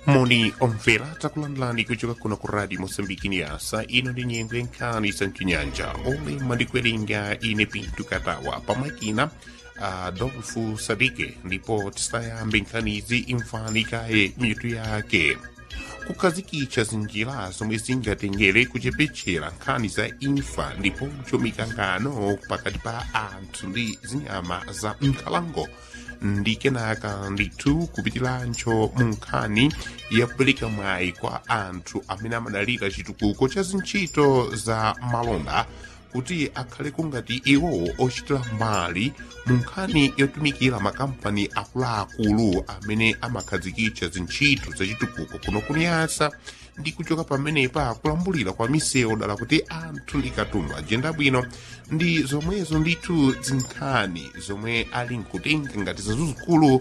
moni omvera takulandirani kuchoka kuno ku radio moçambique niasa ino ndi nyengo yankhani sanchinyanja olemba ndi kuwerenga ine pinto katawa pamakina a adolfo sadike ndipo tisayambe nkhanizi imvani kaye mitu yake kukhazikitsa zinjira zomwe zingatengere kuchepetchera nkhani za imfa ndiponso mikangano pakati pa anthu ndi zinyama za nkhalango ndi kenaka ndithu kupitiranso mu nkhani yakupereka mwayi kwa anthu amene amadalira chitukuko cha zintchito za malonda kuti akhale kungati iwo ochitira mbali mu nkhani yotumikira makampani akuluakulu amene amakhazikitsa zintchito zachitukuko kuno kuniyasa ndi kuchoka pamenepa kulambulira kwa misewu dala kuti anthu ndi katundu ajenda bwino ndi zomwezo ndithu zinkhani zomwe ali nkutenga ngati zazuzukulu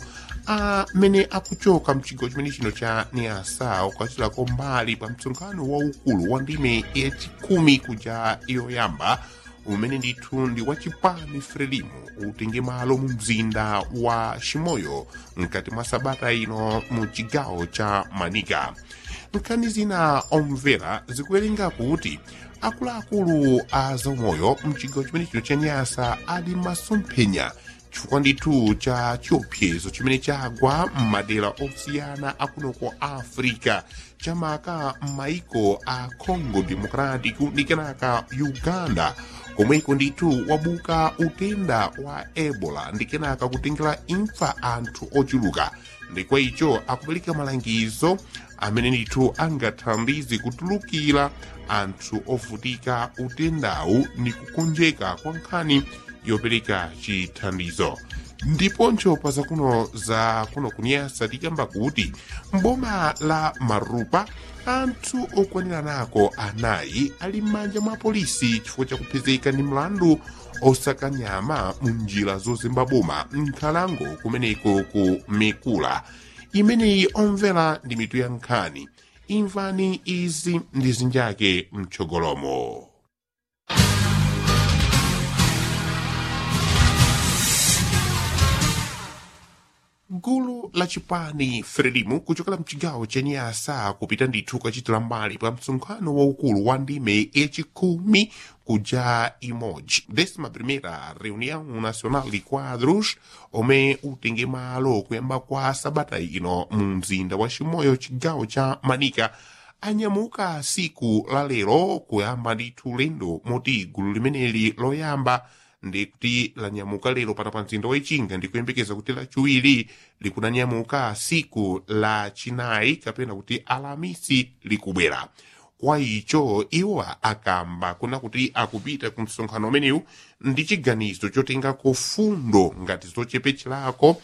amene akuchoka mchigawo chimene chino cha niasa ukachitako mbali pa msonkhano waukulu wa ndime yachikhumi kuja yoyamba umene ndithu ndi wachipani frelimo utenge malo mu mzinda wa chimoyo mkati mwa sabata ino mu chigawo cha manika nkhani zina omvera zikuwerenga kuti akuluakulu a zaumoyo mchigawo chimene chino cha nyasa ali masomphenya chifukwa ndithu cha chiopsezo chimene chagwa m'madera osiyana akunoko africa chamaka m'maiko a congo democratic ndi kenaka uganda komweko ndithu wabuka utenda wa ebola ndi kenaka kutengera imfa anthu ochuluka ndikwa icho akupereka malangizo amene ndithu angathandize kutulukira anthu ovutika utendawu ndi kukonjeka kwa nkhani yopereka chithandizo ndiponso pa zakuno za kuno kunyasa tikamba kuti mboma la marupa anthu okwanira nako anayi ali m'manja mwa polisi chifukwa chakupezeka ndi mlandu osaka nyama mu njira zozemba boma nkhalango kumeneko ku mikula imeneyi omvera ndi mitu ya nkhani imvani izi ndi zinjake mtsogolomo gulu la chipani frelimu kuchokera mchigawo cha nyasa kupita ndithu kachitira mbali pa msonkhano waukulu wa ndime yachikhumi kuja imoji décima primeira reunião nacional de quadros omwe utenge malo kuyamba kwa sabata ino mu mzinda wa chimoyo chigawo cha manika anyamuka siku la lero kuyamba ndithu lendo moti gulu limeneli loyamba ndi kuti lanyamuka lero pano pa mzinda wachinga ndi kuyembekeza kuti lachiwiri likunanyamuka siku la chinayi kapena kuti alamisi likubwera kwa icho iwo akamba kuna kuti akupita ku msonkhano umenewu ndi chiganizo chotengako fundo ngati zochepetcherako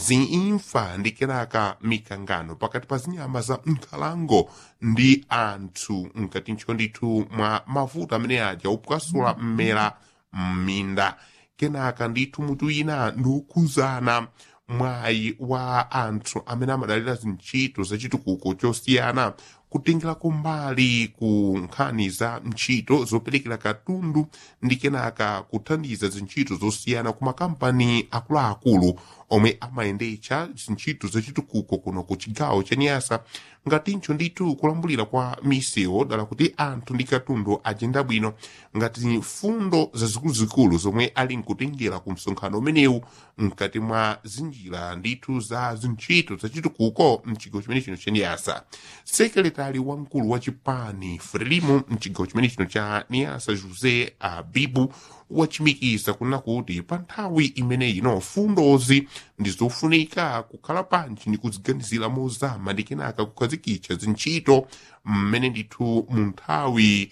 ziimfa ndi kenaka mikangano pakati pa zinyama za nkhalango ndi anthu mkatincho ndithu mwa mavuto amene aja opwasula mmera mminda kenaka ndithu mutu ina ndikukhuzana mwayi wa anthu amene amadalira zintchito zachitukuko chosiyana kutengerako mbali ku nkhani za ntchito zoperekera katundu ndi kenaka kuthandiza zintchito zosiyana ku makampani akuluakulu omwe amayendetsa zintchito zachitukuko kuno ku chigawo cha nyasa ngatincho ndithu kulambulira kwa misewu dala kuti anthu ndi katundu ajenda bwino ngati fundo zazikuluzikulu zomwe ali nkutengera ku msonkhano umenewu mkati mwa zinjira ndithu za zintchito zachitukuko mchigawo chimene chino cha nyasa sekretari wamkulu wa chipani frelimo mchigawo chimene chino cha nyasa josé abibu wachimikiza kuna kuti pa nthawi imeneyi no fundozi ndi zofunika kukhala panji ndi kuziganizira mozama ndi kenaka kukhazikitsa zintchito mmene ndithu mu nthawi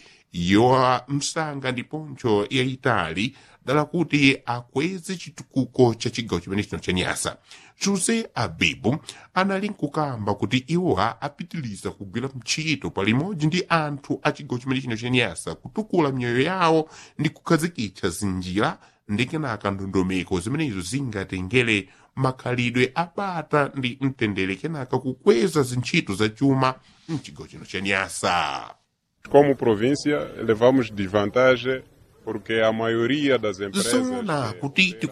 ya msanga ndiponso yayitali dala kuti akweze chitukuko cha chigawo chimene chino cha nyasa josé abibu anali nkukamba kuti iwowa apitiliza kugwira mchito palimodzi ndi anthu a chigawo chimene chino cha nyasa kutukula miyoyo yawo ndi kukhazikitsa zinjira ndi kenaka ndondomeko zimenezo zingatengere makhalidwe abata ndi mtendere kenaka kukweza zintchito za chuma mchigawo chino cha nyasa Como província, levamos desvantagem porque a maioria das empresas zoona eh, kuti eh,